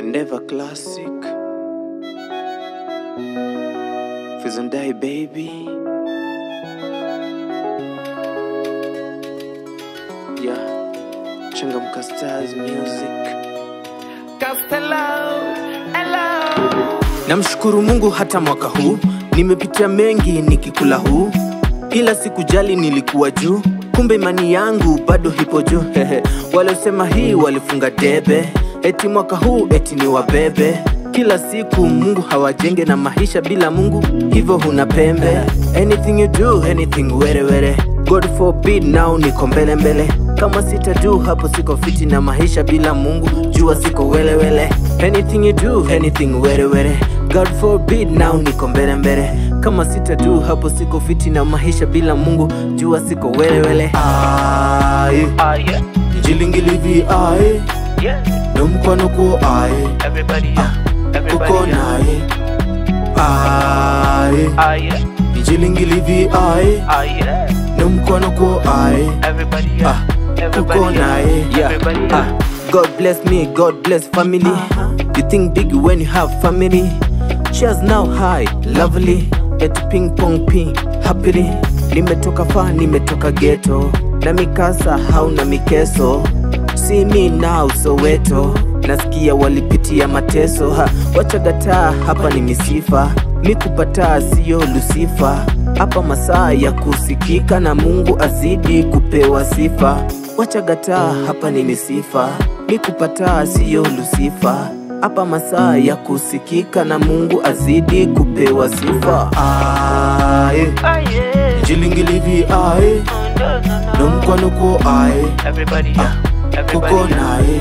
Endeavor Classic Fizondai baby Yeah Changamka Stars Music Castello, hello. Namshukuru Mungu hata mwaka huu nimepitia mengi nikikula huu, ila sikujali nilikuwa juu, kumbe imani yangu bado hipo juu. Hehe, waliosema hii walifunga debe, eti mwaka huu eti ni wabebe. Kila siku Mungu hawajenge na maisha bila Mungu, hivyo huna pembe. Anything you do, anything were were. God forbid now niko mbele mbele, kama sitadu hapo siko fiti na maisha bila Mungu, jua siko welewele. Anything you do, anything were were. God forbid now niko mbele mbele, kama sitadu hapo siko fiti na maisha bila Mungu, jua siko welewele. Aye, Ah, yeah, jilingilivi aye, yeah. nomkwano ko aye, Everybody, yeah. Everybody, kuko yeah. naye. Aye, Ah, yeah, jilingilivi aye, ah, yeah. nomkwano ko aye. Everybody, yeah. Everybody, Uko naye, yeah. Everybody, yeah. Ah, God bless me, God bless family. You think big when you have family. Cheers now high, lovely. Et ping pong ping, happily. Nimetoka far, nimetoka ghetto. Na mikasa hauna mikeso. See me now Soweto. Nasikia walipitia mateso ha, wachagataa hapa ni misifa mikupataa siyo Lusifa hapa masaa ya kusikika na Mungu azidi kupewa sifa wachagataa hapa ni misifa mikupataa siyo Lusifa hapa masaa ya kusikika na Mungu azidi kupewa sifa aye Ah, yeah. jilingilivi aye Oh, no, no, no. nomkwanuko aye Everybody, yeah. Everybody, kuko yeah. naye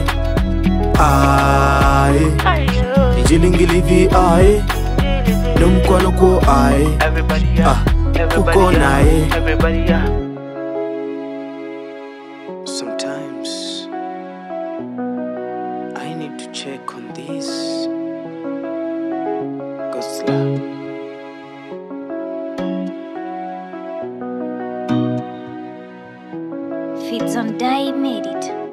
aye Ah, yeah. jilingilivi aye nomkwanuko aye Everybody, yeah. Ah, Everybody, uko yeah. naye. Everybody, yeah. Sometimes I need to check on this. God's love. Fits on Die made it.